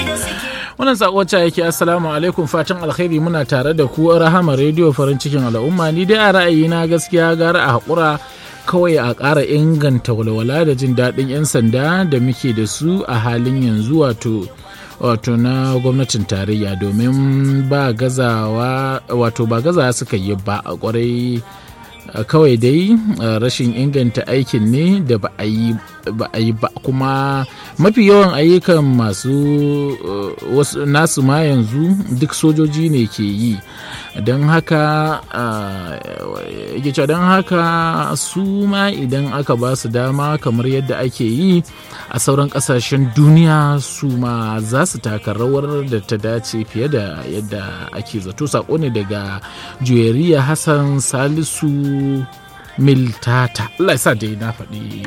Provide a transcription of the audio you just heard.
wannan sako ce yake assalamu alaikum fatan alkhairi muna tare da ku rahama rediyo farin cikin al'umma ni dai a ra'ayina gaskiya gara a haƙura kawai a ƙara inganta walwala da jin daɗin 'yan sanda da muke da su a halin yanzu wato wato na gwamnatin tarayya domin ba gazawa wato ba gazawa suka yi ba a kwarai kawai dai rashin inganta aikin ne da ba a yi ba kuma mafi yawan ayyukan masu wasu nasu ma yanzu duk sojoji ne ke yi don haka yake cewa don haka su ma idan aka ba su dama kamar yadda ake yi a sauran kasashen duniya su ma za su taka rawar da ta dace fiye da yadda ake zato sako ne daga juyariya hassan salisu miltata Allah ya sa dai na faɗi